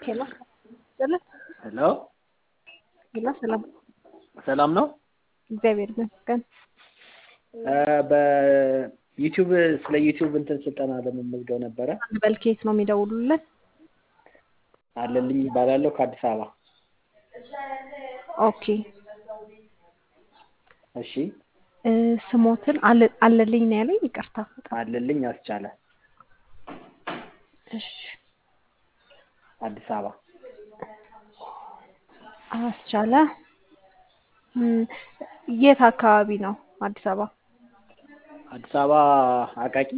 ሄሎ ሰላም ሄሎ ሄሎ ሰላም ሰላም ነው። እግዚአብሔር ይመስገን። በዩቲዩብ ስለ ዩቲዩብ እንትን ስልጠና ለመመዝገብ ነበረ። አንድ በል ከየት ነው የሚደውሉልን? አለልኝ ይባላለሁ ከአዲስ አበባ። ኦኬ እሺ እ ስሞትን አለ- አለልኝ ነው ያለኝ። ይቅርታ አለልኝ አስቻለ እሺ አዲስ አበባ አስቻለ እም፣ የት አካባቢ ነው አዲስ አበባ? አዲስ አበባ አቃቂ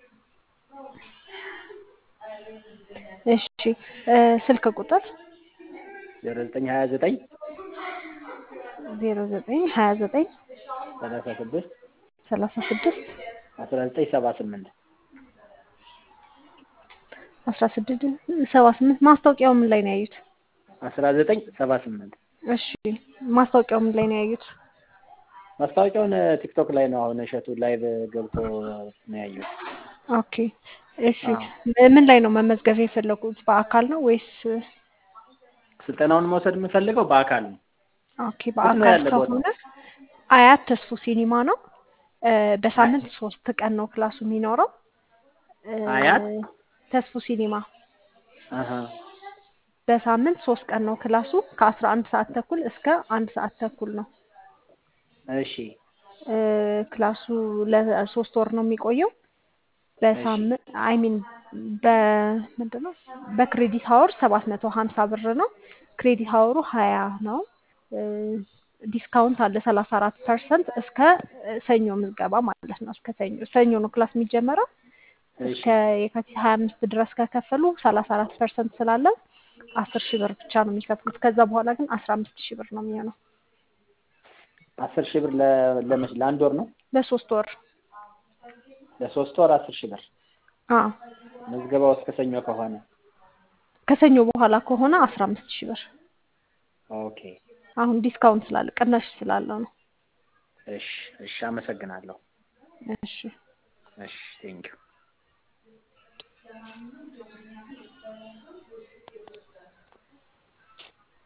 እሺ እ ስልክ ቁጥር ዜሮ ዘጠኝ ሀያ ዘጠኝ ዜሮ ዘጠኝ ሀያ ዘጠኝ ሰላሳ ስድስት ሰላሳ ስድስት አስራ ዘጠኝ ሰባ ስምንት አስራ ስድስት ሰባ ስምንት ማስታወቂያው ምን ላይ ነው ያዩት? አስራ ዘጠኝ ሰባ ስምንት እሺ ማስታወቂያው ምን ላይ ነው ያዩት? ማስታወቂያውን ቲክቶክ ላይ ነው። አሁን እሸቱ ላይቭ ገብቶ ነው ያየሁት። ኦኬ እሺ ምን ላይ ነው መመዝገብ የፈለጉት? በአካል ነው ወይስ? ስልጠናውን መውሰድ የምፈልገው በአካል ነው። ኦኬ ነው በአካል ያለ ቦታው? ከሆነ አያት ተስፉ ሲኒማ ነው። እ በሳምንት ሶስት ቀን ነው ክላሱ የሚኖረው። እ አያት? ተስፉ ሲኒማ አሀ በሳምንት ሶስት ቀን ነው ክላሱ ከአስራ አንድ ሰዓት ተኩል እስከ አንድ ሰዓት ተኩል ነው። እሺ እ ክላሱ ለሶስት ወር ነው የሚቆየው። በሳምንት አይ ሚን በምንድን ነው በክሬዲት ሀወር ሰባት መቶ ሀምሳ ብር ነው። ክሬዲት ሀወሩ ሀያ ነው። እ ዲስካውንት አለ ሰላሳ አራት ፐርሰንት እስከ ሰኞ ምዝገባ ማለት ነው። እስከ ሰኞ ሰኞ ነው ክላስ የሚጀመረው። እሺ እስከ የካቲት ሀያ አምስት ድረስ ከከፈሉ ሰላሳ አራት ፐርሰንት ስላለ አስር ሺህ ብር ብቻ ነው የሚከፍሉት። ከዛ በኋላ ግን አስራ አምስት ሺህ ብር ነው የሚሆነው አስር ሺህ ብር ለ- ለመች ለአንድ ወር ነው? ለሶስት ወር። ለሶስት ወር አስር ሺህ ብር አዎ ምዝገባው እስከ ሰኞ ከሆነ ከሰኞ በኋላ ከሆነ አስራ አምስት ሺህ ብር። ኦኬ አሁን ዲስካውንት ስላለ ቅናሽ ስላለው ነው። እሺ እሺ አመሰግናለሁ እሺ እሺ ቴንኪው